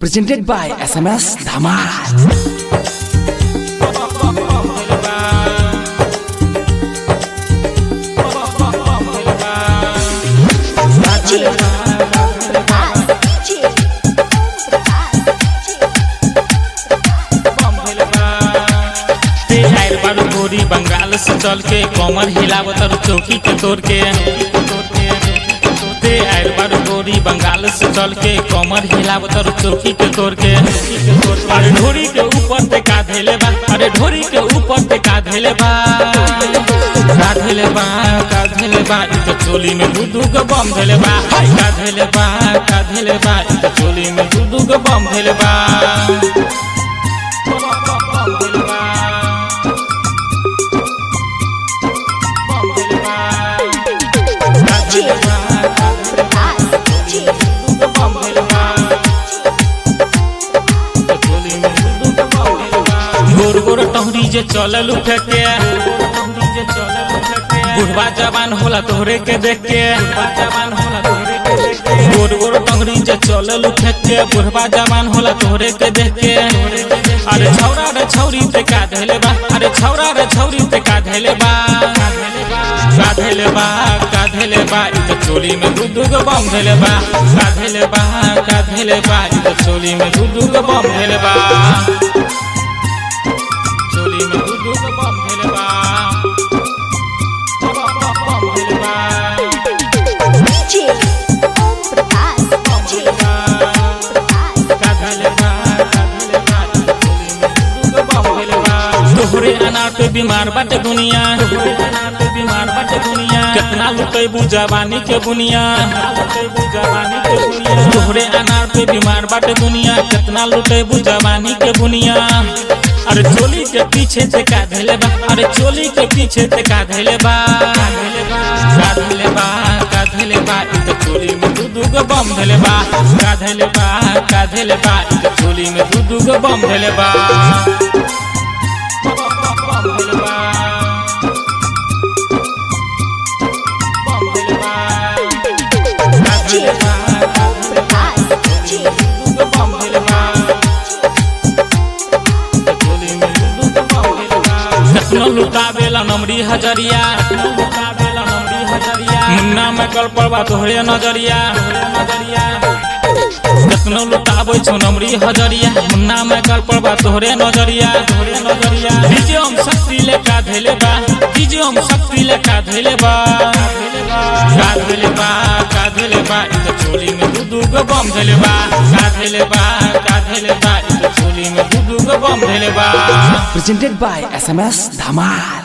Presented by SMS Dhamal. ते आइल बारू गोरी बंगाल से चल के कमर हिलावत और चौकी के तोड़ के ते आइल बारू गोरी बंगाल से चल के कमर हिलावत और चौकी के तोड़ के अरे ढोरी के ऊपर ते का धैले बा अरे ढोरी के ऊपर ते का धैले बा का धैले बा का धैले बा इ तो चोली में दू दू गो बम धैले बा हाय का धैले बा का धैले बा इ तो चोली में दू दू गो बम धैले बा गोर गोर टहरी जे चलल उठे के बुढ़वा जवान होला तोहरे के देख के गोर गोर टहरी जे चलल उठे के बुढ़वा जवान होला तोहरे के देख के अरे छौरा रे छौरी ते का धैले बा अरे छौरा रे छौरी ते का धैले बा का धैले बा का धैले बा इ तो चोली में दू दू गो बम धैले बा का धैले बा का धैले बा इ तो चोली में दू दू गो बम धैले बा चोली में दू दू गो बम धैले बा बम धैले बा तोहरे अनार पे बीमार बाटे दुनिया बीमार बाटे दुनिया कितना लुटेबू जवानी के बुनिया तोहरे अनार पे बीमार बाटे दुनिया कितना लुटेबू जवानी के बुनिया अरे चोली के पीछे से का धैले बा अरे चोली के पीछे से का धैले बा का धैले बा का धैले बा इ तो चोली में दू दू गो बम धैले बा का धैले बा का धैले बा इ तो चोली में दू दू गो बम धैले बा कखनो लुटावेला नमरी हजरिया मुन्ना में कल पड़वा तोहरे नजरिया कखनो लुटाबै छौ नमरी हजरिया मुन्ना में कल पड़वा तोहरे नजरिया तोहरे नजरिया डीजे हम शक्ति लेका धैले बा डीजे हम शक्ति लेका धैले बा का धैले बा का धैले बा इ तो चोली में दू दू गो बम धैले बा का धैले बा का धैले बा इ तो चोली में दू दू गो बम धैले बा Presented by SMS Dhamal.